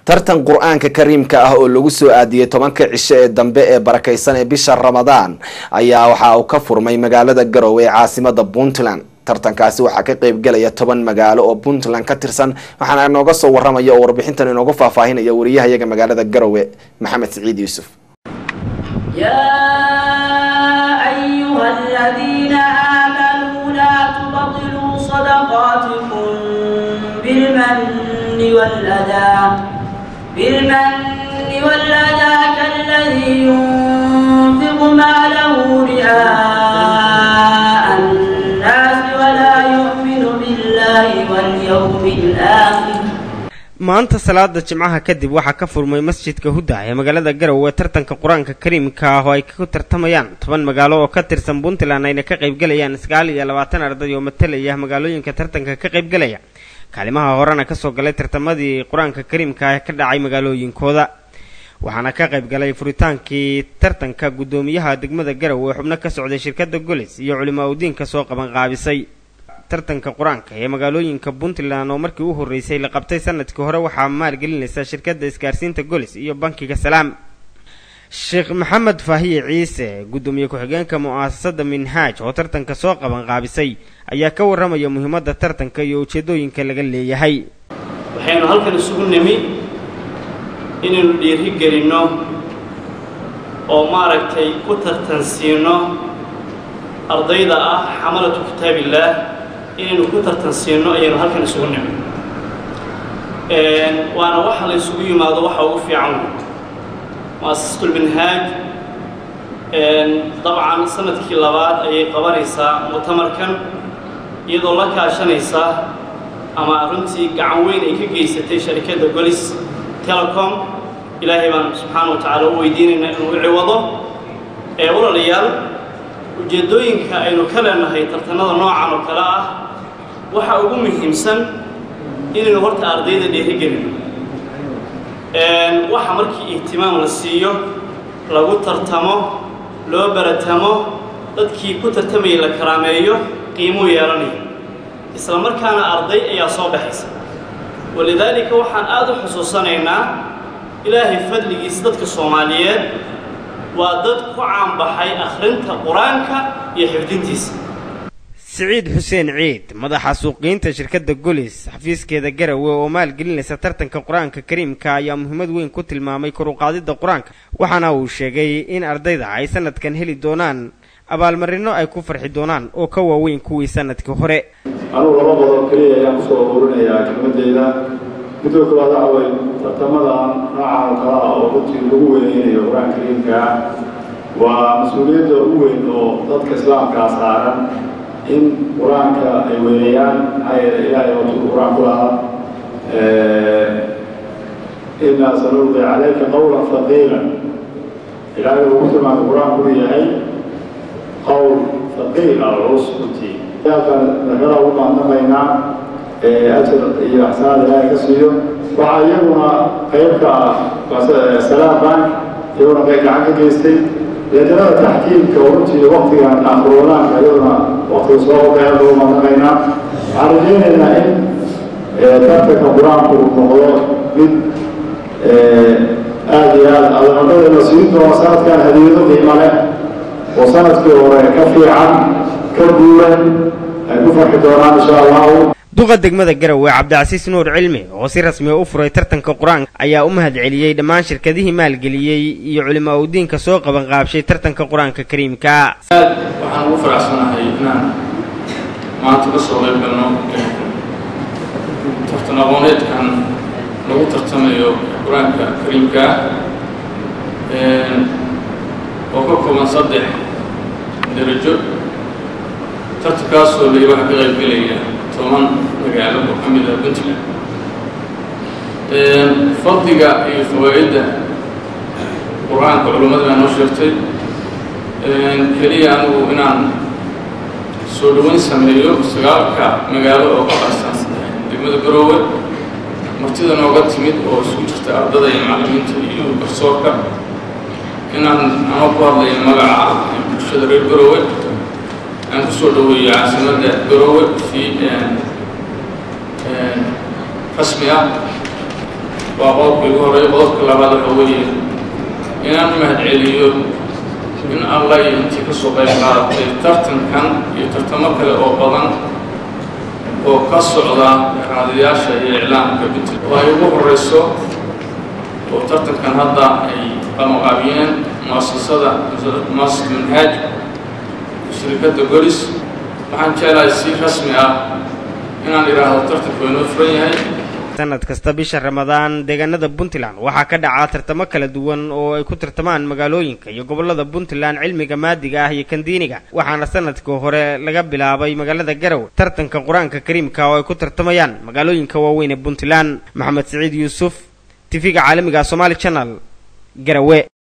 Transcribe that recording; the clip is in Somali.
tartan qur-aanka kariimka ah oo lagu soo aadiyey tobanka cisho ee dambe ee barakaysan ee bisha ramadaan ayaa waxa uu ka furmay magaalada garowe ee caasimada puntland tartankaasi waxaa ka qeybgelaya toban magaalo oo puntland ka tirsan waxaana inooga soo waramaya oo warbixintan inoogu faahfaahinaya wariyahayaga magaalada garowe maxamed siciid yuusuf يا أيها الذين آمنوا لا تبطلوا صدقاتكم بالمن والأذى بالمن والأذى كالذي ينفق ماله رئاء الناس ولا يؤمن بالله واليوم الآخر maanta salaada jimcaha kadib waxaa ka furmay masjidka hudda ee magaalada garowe tartanka qur-aanka kariimka ah oo ay ku tartamayaan toban magaalo oo ka tirsan puntland ayna ka qaybgalayaan sagaal iyo labaatan arday oo matalaya magaalooyinka tartanka ka qaybgalaya kaalimaha horena kasoo galay tartamadii qur-aanka kariimka ah ee ka dhacay magaalooyinkooda waxaana ka qaybgalay furitaankii tartanka guddoomiyaha degmada garowe xubno ka socday shirkada golis iyo culimaa udiinka soo qaban qaabisay tartanka qur-aanka ee magaalooyinka puntland oo markii u horreysay la qabtay sanadkii hore waxaa maalgelinaysa shirkadda isgaarsiinta golis iyo bankiga salaam sheekh maxamed faahiye ciise guddoomiye ku-xigeenka mu-aasasada minhaaj oo tartanka soo qaban qaabisay ayaa ka warramaya muhiimadda tartanka iyo ujeedooyinka laga leeyahay waxaynu halkan isugu nimi inaynu dhiiri gelinno oo maaragtay ku tartansiino ardayda ah xamalatu kitaabillaah inaynu ku tartansiino ayaynu halkan isugu nimi waana waxa la isugu yimaado waxa ugu fiican wey mu'asasatulminhaaj dabcan sanadkii labaad ayay qabanaysaa mu'tamarkan iyadoo la kaashanaysa ama runtii gacan weyn ay ka geysatay sharikadda golis telecom ilaahay baan subxaana wa tacaala u weydiinaynaa inuu u ciwado ee walaalayaal ujeeddooyinka aynu ka leenahay tartanada noocan oo kale ah waxa ugu muhiimsan inaynu horta ardayda dhiirigelino waxa markii ihtimaam la siiyo lagu tartamo loo baratamo dadkii ku tartamayay la karaameeyo qiimuu yeelanayo isla markaana arday ayaa soo baxaysa walidaalika waxaan aada u xusuusanaynaa ilaahay fadligiisa dadka soomaaliyeed waa dad ku caanbaxay akhrinta qur-aanka iyo xifdintiisa siciid xuseen ciid madaxa suuqiyiinta shirkadda golis xafiiskeeda garowe oo maalgelinaysa tartanka qur-aanka kariimka ayaa muhiimad weyn ku tilmaamay kor u qaadidda qur-aanka waxaana uu sheegay in ardayda ay sanadkan heli doonaan abaalmarino ay ku farxi doonaan oo ka waaweyn kuwii sanadkii hore anugu laba qodob keliya ayaan kusoo ururinayaa kelmadeyda midoo koowaad waxa way tartamadan noocan oo kale ah oo runtii lagu weyneynayo qur-aanka kariimka waa mas-uuliyadda u weyn oo dadka islaamkaa saaran in qur-aanka ay weyneeyaan maxaa yeele ilaahay watuu qur-aan ku lahaa inaa sanulqi calayka qawlan faqiila ilaahay uu ku tilmaamay qur-aanku uu yahay qowl faqiil ah culus runtii yaalkan nakada ugu maandamaynaa ajar iyo axsaanaad ilaahay ka siiyo waxaa iyaguna qayb ka ah salaam bank iyaguna qayb gacan ka geystay deedanada taxkiimka oo runtii waktigan akhruwanaanka iyaduna waktiga soo qodaya lagu maandamaynaa waxaan rajaynaynaa in tartanka qur-aanku uu noqdo mid aada iyo aada adamadada la siin doono sanadkan hadiyado qiimo leh oo sanadkii hore ka fiican ka guuran ay ku farxi doonaan insha allahu duqa degmada garowe cabdicasiis nuur cilmi oo si rasmiya u furay tartanka qur-aanka ayaa u mahad celiyey dhammaan shirkadihii maalgeliyey iyo culimaa udiinka soo qaban qaabshay tartanka qur-aanka kariimka aad waxaan ugu faraxsanahay inaan maanta ka soo qayb galno tartan aqooneedkan lagu tartamayo qur-aanka kariimka oo ka kooban saddex darajo tartankaasoo lay waxa ka qaybgelaya toban magaalo oo ka mid ah puntland fadliga iyo fawaa'idda qur-aanka culummada baa noo sheegtay keliya anigu inaan soo dhoweyn sameeyo sagaalka magaalo oo ka qarsan degmada garoowe martida nooga timid oo isugu jirta ardada iyo macallimiinta iyo garsoorka inaan anoo ku hadlayo magaca bulshada reer garoowe aan ku soo dhoweeyo caasimadda garoowe fi rasmi ah waa qodobka igu horeeya qodobka labaad waxa weeye inaan mahadceliyo in alla iyo intii ka soo qayb qaadatay tartankan iyo tartamo kale oo badan oo ka socda raadiyaasha iyo iclaamka puntland oo ay ugu horeyso oo tartankan hadda ay qamoqaabiyeen muasasada muasasad manhaaj shirkadda golis waxaan jeclahay si rasmi ah inaan idhaahdo tartanku inoo furan yahay sanad kasta bisha ramadaan deegaanada puntland waxaa ka dhacaa tartamo kala duwan oo ay ku tartamaan magaalooyinka iyo gobolada puntland cilmiga maadiga ah iyo kan diiniga waxaana sanadkii hore laga bilaabay magaalada garow tartanka qur-aanka kariimka oo ay ku tartamayaan magaalooyinka waaweyn ee puntland maxamed siciid yuusuf tv-ga caalamiga somaali channel garawe